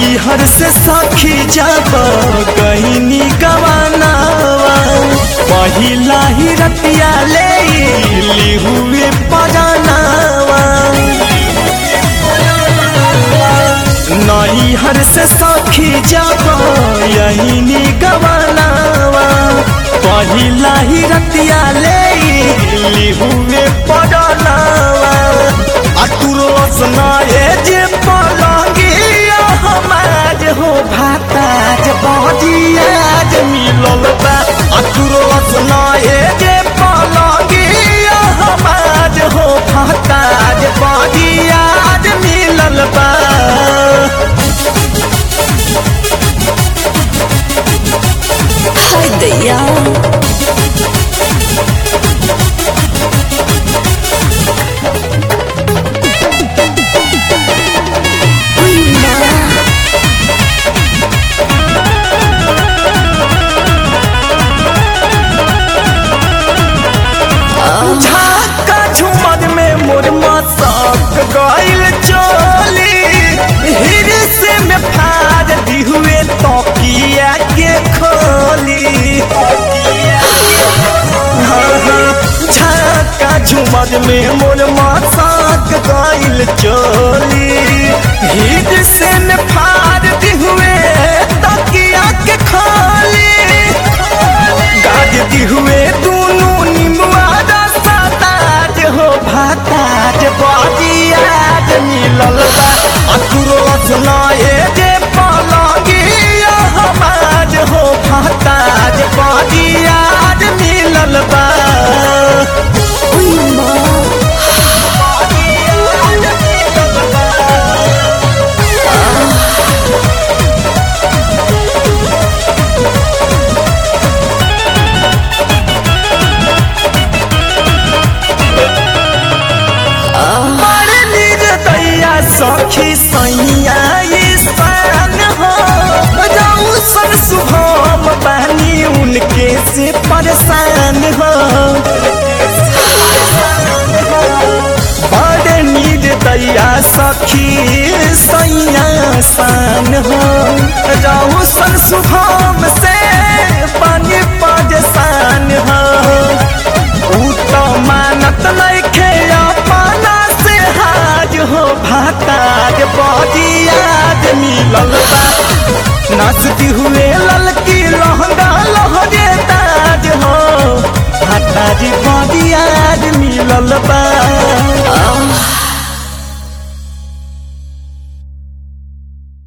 नैहर से सखी जब गईनी गवानावा पहिला ही रतिया ले ली हुए पजानावा नैहर से सखी जब यही गवानावा पहिला ही रतिया ले ली हुए पजानावा अतुरो सुनाए जे पलंगिया हमार हो भाताज बजियाज मिलल बा अतुरो सुनाए जे पलंगिया हमार हो भाताज बजियाज मिलल बा हाय दैया उई माँ झाका झुमर में मोर मसक गइल चोली हिरस में फाड़ दी हुए तकिया के खोली हाँ, हाँ, झाका झुमर में मोर मसक गइल चोली हिरस में फाड़ दी हुए तकिया के खोली गाज दी हुए दोनों निमुआ सताज हो भाताज बजियाज मिलल बा अतुरो सुनाए जे पलगिया हमाज हो भाताज बजियाज मिलल बा उई माँ बजियाज मिलल बा। बड़ निर्दया सखी सैया ईशान हो जाऊ सन शुभम बानी उनके से परेशान हो बड़ निर्दया सखी सैया शान हो जाऊ सन शुभम से पानी परेशान हो ऊ तो मानत नइखे अपना से हाज हो भाताज बजियाज मिलल बा नाचती हुए ललकी लहंगा लहरे ताज हो भाताज बजियाज मिलल बा